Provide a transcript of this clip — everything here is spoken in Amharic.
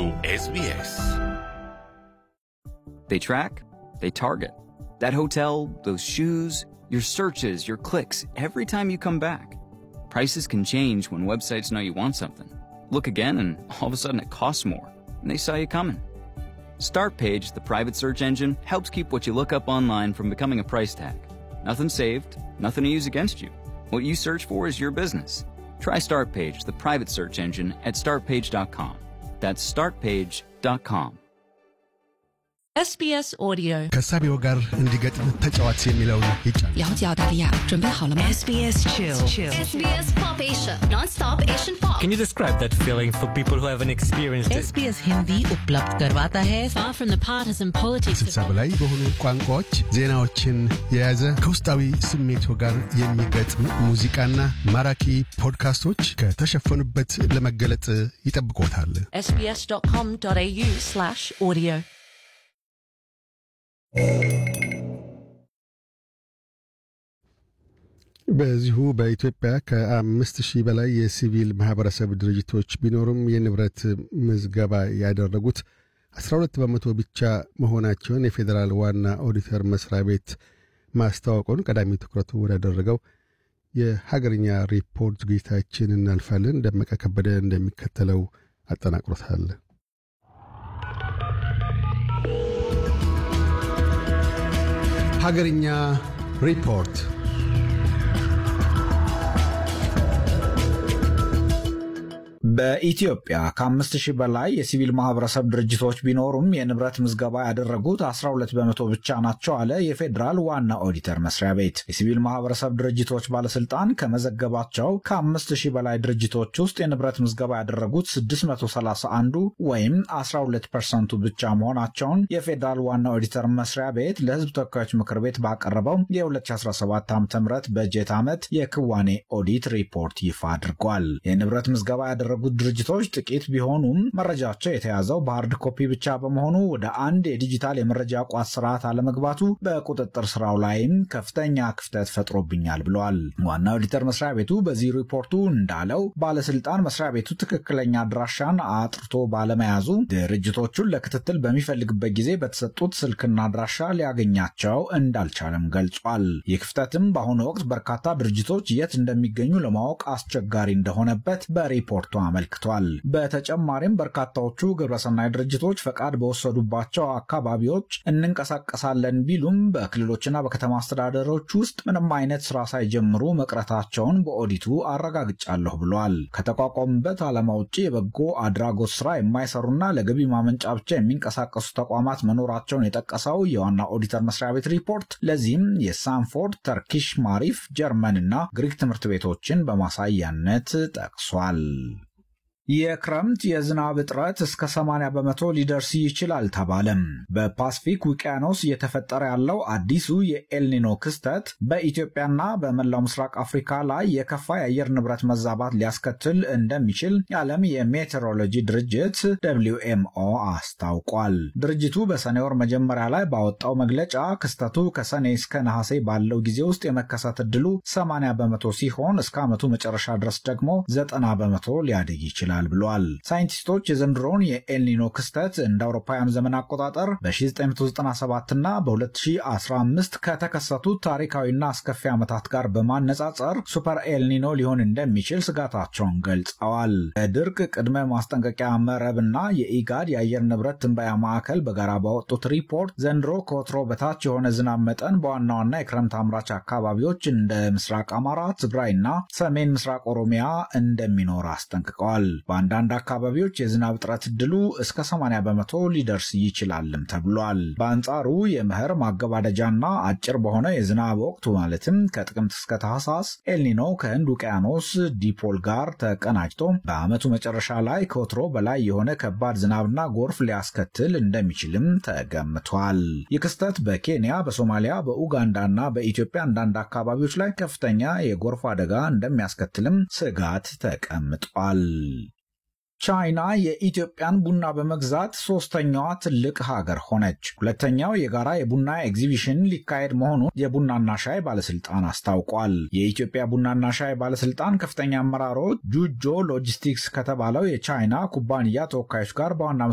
SBS. They track, they target. That hotel, those shoes, your searches, your clicks, every time you come back. Prices can change when websites know you want something. Look again, and all of a sudden it costs more, and they saw you coming. Startpage, the private search engine, helps keep what you look up online from becoming a price tag. Nothing saved, nothing to use against you. What you search for is your business. Try Startpage, the private search engine, at startpage.com. That's startpage.com. SBS Audio， ከሳቢው ጋር እንዲገጥም ተጫዋች የሚለውን ይጫን 了解澳大利亚，准备好了吗？ SBS Chill. SBS Pop Asia, non-stop Asian pop. Can you describe that feeling for people who haven't experienced it? SBS Hindi उपलब्ध करवाता है far from the partisan politics. ስልሳ በላይ በሆኑ ቋንቋዎች ዜናዎችን የያዘ ከውስጣዊ ስሜቶ ጋር የሚገጥም ሙዚቃና ማራኪ ፖድካስቶች ከተሸፈኑበት ለመገለጥ ይጠብቆታል። sbs.com.au/audio በዚሁ በኢትዮጵያ ከአምስት ሺህ በላይ የሲቪል ማህበረሰብ ድርጅቶች ቢኖሩም የንብረት ምዝገባ ያደረጉት 12 በመቶ ብቻ መሆናቸውን የፌዴራል ዋና ኦዲተር መስሪያ ቤት ማስታወቁን ቀዳሚ ትኩረቱ ወዳደረገው የሀገርኛ ሪፖርት ዝግጅታችን እናልፋለን። ደመቀ ከበደ እንደሚከተለው አጠናቅሮታል። ሀገርኛ ሪፖርት በኢትዮጵያ ከአምስት ሺህ በላይ የሲቪል ማህበረሰብ ድርጅቶች ቢኖሩም የንብረት ምዝገባ ያደረጉት 12 በመቶ ብቻ ናቸው አለ የፌዴራል ዋና ኦዲተር መስሪያ ቤት። የሲቪል ማህበረሰብ ድርጅቶች ባለስልጣን ከመዘገባቸው ከአምስት ሺህ በላይ ድርጅቶች ውስጥ የንብረት ምዝገባ ያደረጉት 631 ወይም 12 ፐርሰንቱ ብቻ መሆናቸውን የፌዴራል ዋና ኦዲተር መስሪያ ቤት ለህዝብ ተወካዮች ምክር ቤት ባቀረበው የ2017 ዓ ም በጀት ዓመት የክዋኔ ኦዲት ሪፖርት ይፋ አድርጓል። የንብረት ምዝገባ ያደረጉት ድርጅቶች ጥቂት ቢሆኑም መረጃቸው የተያዘው በሃርድ ኮፒ ብቻ በመሆኑ ወደ አንድ የዲጂታል የመረጃ ቋት ስርዓት አለመግባቱ በቁጥጥር ስራው ላይም ከፍተኛ ክፍተት ፈጥሮብኛል ብለዋል። ዋና ኦዲተር መስሪያ ቤቱ በዚህ ሪፖርቱ እንዳለው ባለስልጣን መስሪያ ቤቱ ትክክለኛ አድራሻን አጥርቶ ባለመያዙ ድርጅቶቹን ለክትትል በሚፈልግበት ጊዜ በተሰጡት ስልክና አድራሻ ሊያገኛቸው እንዳልቻለም ገልጿል። ይህ ክፍተትም በአሁኑ ወቅት በርካታ ድርጅቶች የት እንደሚገኙ ለማወቅ አስቸጋሪ እንደሆነበት በሪፖርቱ አመልክቷል። በተጨማሪም በርካታዎቹ ግብረሰናይ ድርጅቶች ፈቃድ በወሰዱባቸው አካባቢዎች እንንቀሳቀሳለን ቢሉም በክልሎችና በከተማ አስተዳደሮች ውስጥ ምንም አይነት ስራ ሳይጀምሩ መቅረታቸውን በኦዲቱ አረጋግጫለሁ ብሏል። ከተቋቋሙበት ዓላማ ውጭ የበጎ አድራጎት ስራ የማይሰሩና ለገቢ ማመንጫ ብቻ የሚንቀሳቀሱ ተቋማት መኖራቸውን የጠቀሰው የዋና ኦዲተር መስሪያ ቤት ሪፖርት ለዚህም የሳንፎርድ፣ ተርኪሽ ማሪፍ፣ ጀርመን እና ግሪክ ትምህርት ቤቶችን በማሳያነት ጠቅሷል። የክረምት የዝናብ እጥረት እስከ 80 በመቶ ሊደርስ ይችላል ተባለም። በፓስፊክ ውቅያኖስ እየተፈጠረ ያለው አዲሱ የኤልኒኖ ክስተት በኢትዮጵያና በመላው ምስራቅ አፍሪካ ላይ የከፋ የአየር ንብረት መዛባት ሊያስከትል እንደሚችል የዓለም የሜቴሮሎጂ ድርጅት ደብሊው ኤምኦ አስታውቋል። ድርጅቱ በሰኔ ወር መጀመሪያ ላይ ባወጣው መግለጫ ክስተቱ ከሰኔ እስከ ነሐሴ ባለው ጊዜ ውስጥ የመከሰት ዕድሉ 80 በመቶ ሲሆን እስከ ዓመቱ መጨረሻ ድረስ ደግሞ 90 በመቶ ሊያድግ ይችላል ይችላል ብሏል። ሳይንቲስቶች የዘንድሮውን የኤልኒኖ ክስተት እንደ አውሮፓውያን ዘመን አቆጣጠር በ1997 እና በ2015 ከተከሰቱት ታሪካዊና አስከፊ ዓመታት ጋር በማነጻጸር ሱፐር ኤልኒኖ ሊሆን እንደሚችል ስጋታቸውን ገልጸዋል። የድርቅ ቅድመ ማስጠንቀቂያ መረብና የኢጋድ የአየር ንብረት ትንበያ ማዕከል በጋራ ባወጡት ሪፖርት ዘንድሮ ከወትሮ በታች የሆነ ዝናብ መጠን በዋና ዋና የክረምት አምራች አካባቢዎች እንደ ምስራቅ አማራ፣ ትግራይና ሰሜን ምስራቅ ኦሮሚያ እንደሚኖር አስጠንቅቀዋል። በአንዳንድ አካባቢዎች የዝናብ እጥረት እድሉ እስከ 80 በመቶ ሊደርስ ይችላልም ተብሏል። በአንጻሩ የመኸር ማገባደጃና አጭር በሆነ የዝናብ ወቅቱ ማለትም ከጥቅምት እስከ ታህሳስ ኤልኒኖ ከህንድ ውቅያኖስ ዲፖል ጋር ተቀናጅቶ በዓመቱ መጨረሻ ላይ ከወትሮ በላይ የሆነ ከባድ ዝናብና ጎርፍ ሊያስከትል እንደሚችልም ተገምቷል። ይህ ክስተት በኬንያ፣ በሶማሊያ፣ በኡጋንዳና በኢትዮጵያ አንዳንድ አካባቢዎች ላይ ከፍተኛ የጎርፍ አደጋ እንደሚያስከትልም ስጋት ተቀምጧል። ቻይና የኢትዮጵያን ቡና በመግዛት ሶስተኛዋ ትልቅ ሀገር ሆነች። ሁለተኛው የጋራ የቡና ኤግዚቢሽን ሊካሄድ መሆኑን የቡናና ሻይ ባለስልጣን አስታውቋል። የኢትዮጵያ ቡናና ሻይ ባለስልጣን ከፍተኛ አመራሮች ጁጆ ሎጂስቲክስ ከተባለው የቻይና ኩባንያ ተወካዮች ጋር በዋና